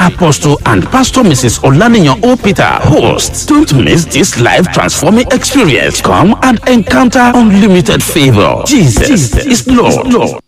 Apostle and Pastor Mrs. Olaniyan O. Peter, hosts. Don't miss this life transforming experience. Come and encounter unlimited favor. Jesus, Jesus is Lord. Lord.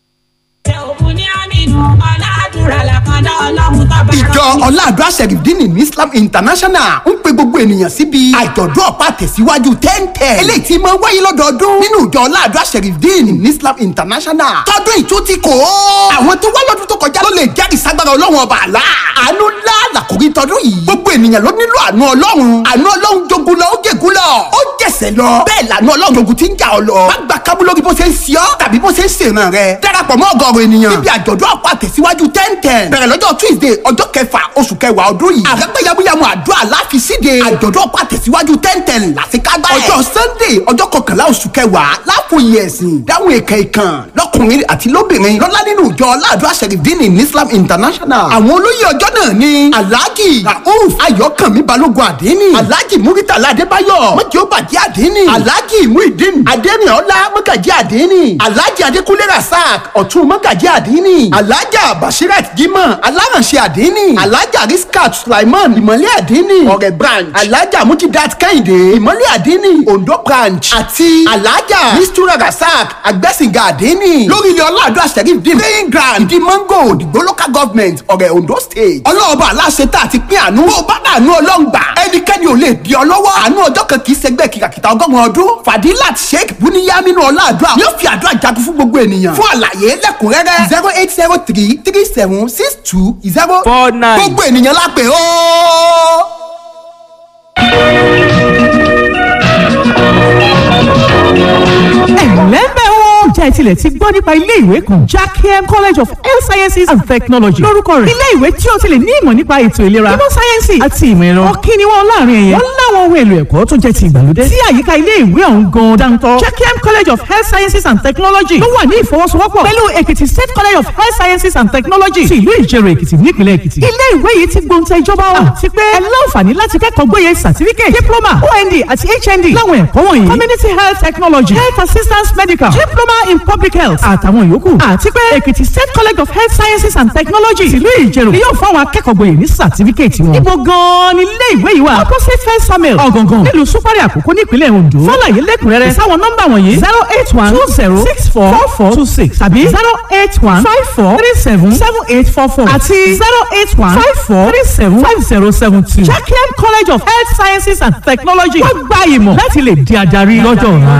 ìjọ ọ̀làdúrà sẹ̀rìndínì ní islam international ń pe gbogbo ènìyàn síbi àjọ̀dún ọ̀pá tẹ̀síwájú ten ten eléyìí tí máa ń wáyé lọ́dọọdún nínú ìjọ ọ̀làdúrà sẹ̀rìndínì ní islam international tọdún ìtún ti kò ó àwọn tó wá lọ́dún tó kọjá ló lè jẹ́rìí sagbára ọlọ́run ọba àlá àánú ńlá làkòrí tọdún yìí gbogbo ènìyàn ló nílò àánú ọlọ́run àánú ọlọ́run jogun lọ ó jègún lọ ó jẹ̀sẹ̀ lọ bẹ́ẹ̀ làánú ọlọ́run jogun ti ń jà ọ lọ má gba kábú lórí bó ṣe ń ṣe ọ́ tàbí bó ṣe ń ṣèràn rẹ darapọ̀ mọ́ ọgọ́rùn ènìyàn níbi àjọ̀dún ọ̀pá tẹ̀síwájú ten ten bẹ̀rẹ̀ lọ́jọ́ tuesday ọjọ́ kẹfà oṣù kẹwàá ọdún yìí àrẹ́gbẹ́ yamuyamu àdúrà láfi síde àjọ̀dún ọ̀pá tẹ̀síwájú ten ten làṣekágbá ẹ̀ ọjọ́ sunday ọjọ́ kọkànlá oṣù kẹwàá láfòye ẹ̀sìn dáhùn èkè ìkàn lọ́kùnrin àti lóbìnrin lọ́lá nínú ìjọ aládùá sẹ̀rìndínì ní islam international àwọn olóyè ọjọ́ náà ni alhaji rauf ayọ̀kànmí balógun àdínì alhaji muritala adébáyọ̀ mọ́jọ́ bàjẹ́ àdínì alhaji muhideen adẹ́rìnọ́lá mọ́gàjẹ́ àdínì alhaji adékúnlé rasaq ọ̀tún mọ́gàjẹ́ àdínì alhaja bashirat jimoh alárànṣẹ́ àdínì alhaja riskat sulaiman ìmọ̀lẹ́ àdínì ọ̀rẹ́ branch alhaja mujidat kẹ́hìndé ìmọ̀lẹ́ àdínì ondo branch àti alhaja mistura rasaq agbẹ́sìngà àdínì lórí ilé ọlọ́àdúrà sheriff dín playing ground ìdí mango òdìgbò local government ọ̀rẹ́ ondo state ọlọ́ọ̀bà aláṣẹ tá a ti pín àánú bó bá dànù ọlọ́ngbà ẹnikẹ́ni ò lè di ọ lọ́wọ́ àánú ọjọ́ kan kì í ṣẹgbẹ́ kìkàkìtà ọgọ́rùn ọdún fadilat sheikh buniyaminu ọlọ́àdúrà yóò fi àdúrà jagun fún gbogbo ènìyàn fún àlàyé lẹ́kùnrẹ́rẹ́ zero eight zero three three seven six two zero four nine. gbogbo ènìyàn la pè ó. ẹ̀lẹ́mbẹ̀ wo jẹ́ tilẹ̀ ti gbọ́ nípa ilé ìwé kan jackiem college of health sciences and technology lórúkọ rẹ̀ ilé ìwé tí o ti lè ní ìmọ̀ nípa ètò ìlera ìmọ̀ sáyẹ́nsì àti ìmọ̀ ẹ̀rọ ọ̀kí ni wọ́n láàrin ẹ̀yẹ wọ́n láwọn ohun èlò ẹ̀kọ́ tó jẹ́ ti ìgbàlódé tí àyíká ilé ìwé ọ̀hún gan dáńtọ́ jackiem college of health sciences and technology ló wà ní ìfọwọ́sowọ́pọ̀ pẹ̀lú èkìtì state college of health sciences and technology ti ìlú ìjẹrò èkìtì nípìnlẹ̀ èkìtì ilé ìwé yìí ti gbóǹtẹ̀ ìjọba wa àti pé ẹ láǹfààní láti kẹ́kọ̀ọ́ gbóyè certificate diploma ond àti hnd láwọn ẹ̀kọ́ wọ̀nyí community health technology health assistance medical diploma in public health àtàwọn yòókù àti pé èkìtì state college of health sciences and technology tìlú ìjẹ̀rò ni yóò fáwọn akẹ́kọ̀ọ́ gboyè ní certificate wọn. ibo gan-an ni ilé ìwé yìí wà opposite first samuel ọ̀gàngàn nílùú súpárì àkókò nípínlẹ̀ ondo fọláyé lẹ́kùnrẹ́rẹ́ sáwọn nọ́mbà wọ̀nyí zero eight one two zero six four four four two six tàbí zero eight one five four three seven seven eight four four àti zero eight one five four three seven five zero seven two. jacqueline college of health sciences and technology wọ́n gba ìmọ̀ láti lè di adarí lọ́jọ́ ọ̀la.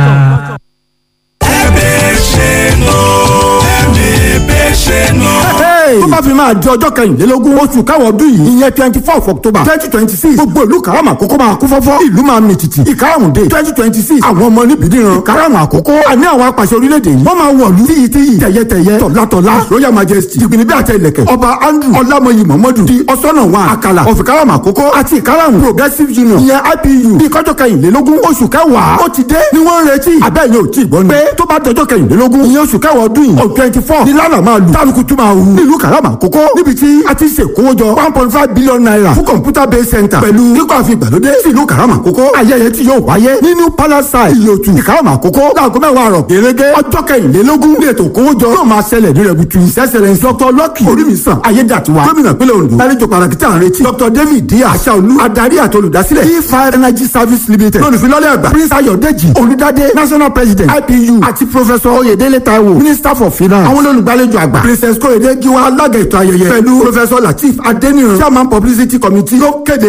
ẹ̀bẹ̀ ṣe lọ ẹ̀bẹ̀ ṣe lọ. tó bá fi máa di ọjọ́ kẹrìnlélógún oṣù káwọ́ ọdún yìí ìyẹn twenty four october twenty twenty six gbogbo ìlú karama àkókò máa kú fọ́fọ́ ìlú máa mì tìtì ìkarahùn dé twenty twenty six àwọn ọmọ níbi níran karama àkókò àní àwọn apàṣẹ orílẹ̀-èdè yìí wọ́n máa wọ̀lú tíyì tíyì tẹ̀yẹtẹ̀yẹ tọ̀látọ̀lá royal majesty jìgbìnì bí àtẹ ilẹ̀kẹ̀ ọba andrew ọlámọyì mọ̀mọ́dù di ọ̀sọ́nà wa àkàlà ọ̀fì karama àkókò àti ìkarahùn progressive union ìyẹn ipu bí kọjọ́ kẹrìnlélógún oṣù kẹwàá ó ti dé ni wọ́n ń retí àbẹ́yẹ ò tí ì gbọ́ ni pé tó bá dọjọ́ kẹrìnlélógún ìyẹn oṣù kẹwàá ọdún yìí on twenty four ni lánàá máa lù tálùkù tún máa hù nílùú karama àkókò níbi tí a ti ṣe kówójọ one point five billion naira fún computer based center pẹ̀lú kíkọ́ àfi ìgbàlódé sí ìlú karama àkókò ayẹyẹ tí yóò wáyé ní new palace side ìlòtù ìkarama àkókò láago mẹ́wàá àrọ̀ gẹ́gẹ́ ọjọ́ kẹrìnlélógún ní ètò kówójọ yóò máa ṣẹlẹ̀ ní rẹ̀butu ìṣẹ́sẹ̀rẹ̀ dr lucky orímìsàn ayédàtiwa gómìnà pínlẹ̀ ondo lálejò pàtàkì tí à ń retí dr david d aṣáolú adarí àti olùdásílẹ̀ e five energy service limited lọ́nùfilọ́lẹ̀ àgbà prince ayọ̀dẹ́jì olùdádé national president ipu àti professor oyèdélé taiwo minister for finance àwọn olùgbàlejò àgbà princess kóyèdé giwa alága ètò ayẹyẹ pẹ̀lú professor lateef adeniran chairman publicity committee ló kéde.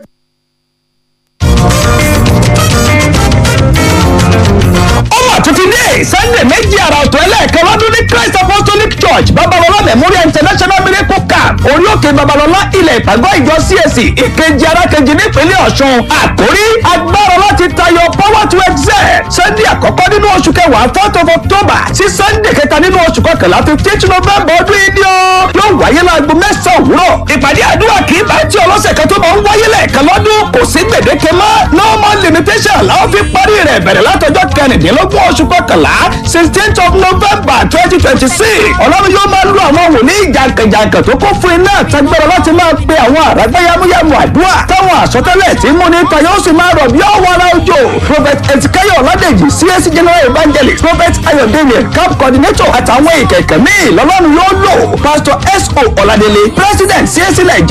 ó mà tún ti dé sunday méjì àrà ọ̀tọ̀ ẹlẹ́ẹ̀kan lọ́dún ní christ apostolic church babalọla memorial international miracle camp orí òkè babalọla ilẹ̀ ìpàgọ́ ìjọ cac ìkejì arákejì nípínlẹ̀ ọ̀ṣun àkórí agbára láti tayọ power to excel sunday àkọ́kọ́ nínú oṣù kẹwàá fourth of october sí sunday kẹta nínú oṣù kọkànlá fifteenth november ọdún yìí ni ó yóò wáyé láago mẹ́sàn-án òwúrọ̀ ìpàdé àdúrà kì í bá tí ọlọ́sẹ̀ kan tó máa ń wáyé lẹ́ẹ̀kan lọ́dún kò sí gbèdéke mọ́ no more limitation làwọn fi parí rẹ̀ bẹ̀rẹ̀ látọjọ́ kẹrìndínlógún oṣù kọkànlá sixteenth of november twenty twenty six ọlọ́run yóò máa lo àwọn wòlíì jàǹkànjàǹkàn tó kún fún iná àtàgbẹ́rọ láti máa pe àwọn àràgbá yamuyamu àdúrà táwọn àsọtẹ́lẹ̀ tí mú ní ta yóò sì máa rọ̀ bí ọ̀wọ́ ara òjò prophet ezekiel ọ̀làdèjì csc general evangelist prophet ayọ̀dẹ̀lẹ̀ camp coordinator àtàwọn ìkẹ̀kẹ̀ míì lọ́lọ́run yóò lò pastor so ọ̀làdẹ̀lẹ̀ president csc nàìjíríà